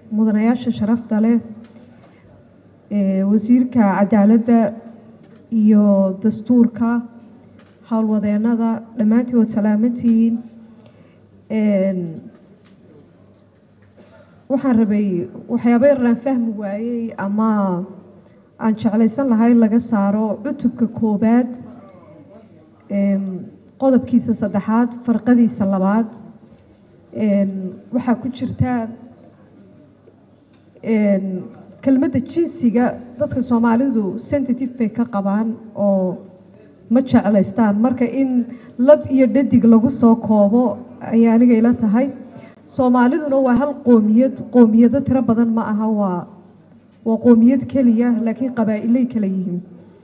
mudanayaasha sharafta leh ee wasiirka cadaaladda iyo dastuurka howlwadeennada dhammaantiin waad salaamantihiin waxaan rabay waxyaaba yaraan fahmi waayey ama aan jeclaysan lahay laga saaro cutubka koobaad qodobkiisa saddexaad farqadiisa labaad waxaa ku jirta kelmadda jinsiga dadka soomaalidu sensitive bay ka qabaan oo ma jeclaystaan marka in lab iyo dhadig lagu soo koobo ayay aniga ila tahay soomaaliduna waa hal qoomiyad qoomiyado tiro badan ma aha waa waa qoomiyad keliya laakiin qabaa'ilay kala yihiin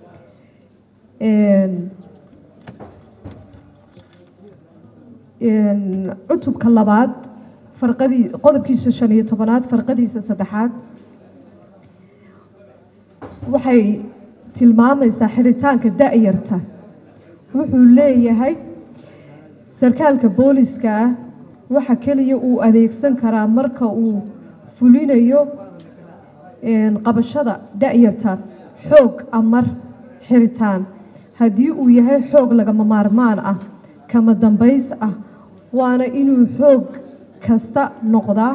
cutubka labaad farqadii qodobkiisa shan iyo tobanaad farqadiisa saddexaad waxay tilmaamaysaa xiritaanka da-yarta wuxuu leeyahay sarkaalka booliska ah waxa keliya uu adeegsan karaa marka uu fulinayo qabashada da-yarta xoog amar xiritaan haddii uu yahay xoog lagama maarmaan ah kama dambays ah waana inuu xoog kasta noqdaa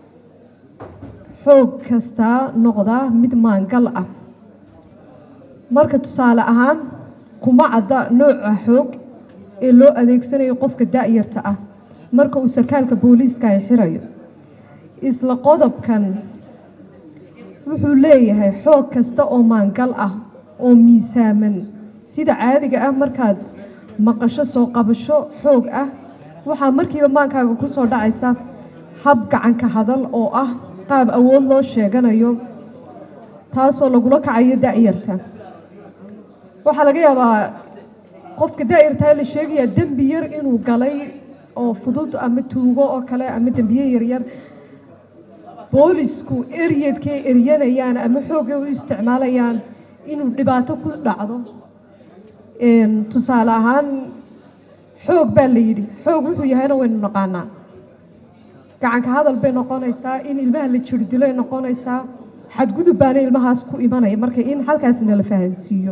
xoog kastaa noqdaa mid maangal ah marka tusaale ahaan kuma cadda nooca xoog ee loo adeegsanayo qofka da-yarta ah marka uu sarkaalka booliiska ay xirayo isla qodobkan wuxuu leeyahay xoog kasta oo maangal ah oo miisaaman sida caadiga ah markaad maqasho soo qabasho xoog ah waxaa markiiba maankaaga ku soo dhacaysa hab gacanka hadal oo ah qaab awood loo sheeganayo taasoo lagula kacayo da-yarta waxaa laga yaabaa qofka da-yartaa la sheegayaa dembi yar inuu galay oo fudud ama tuugo oo kale ama dembiye yaryar boolisku eryadkay eryanayaan ama xoogay u isticmaalayaan inuu dhibaato ku dhacdo tusaale ahaan xoog baa la yidhi xoog wuxuu yahayna waynu naqaanaa gacanka hadal bay noqonaysaa in ilmaha la jirdilay noqonaysaa xadgudub baana ilmahaas ku imanaya marka in halkaasna la fahansiiyo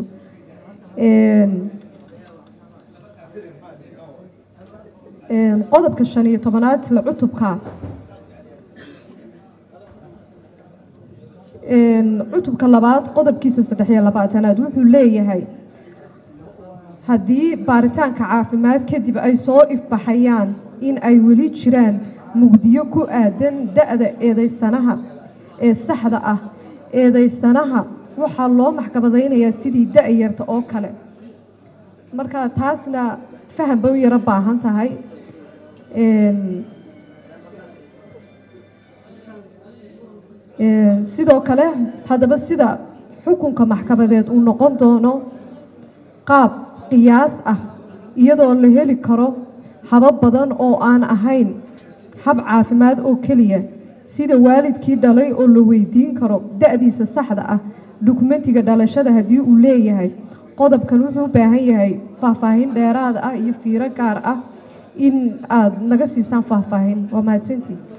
qodobka shan iyo tobanaad isla cutubka cutubka labaad qodobkiisa saddex iyo labaatanaad wuxuu leeyahay haddii baaritaanka caafimaad kadib ay soo ifbaxayaan in ay weli jiraan mugdiyo ku aadan da-da eedaysanaha ee saxda ah eedaysanaha waxaa loo maxkamadaynayaa sidii da-yarta oo kale marka taasna faham bay u yaro baahan tahay sidoo kale haddaba sida xukunka maxkamadeed uu noqon doono qaab qiyaas ah iyadoo la heli karo habab badan oo aan ahayn hab caafimaad oo keliya sida waalidkii dhalay oo la weydiin karo da-diisa saxda ah dukumentiga dhalashada haddii uu leeyahay qodobkan wuxuu u baahan yahay faahfaahin dheeraad ah iyo fiiro gaar ah in aada naga siisaan faahfaahin waa mahadsantii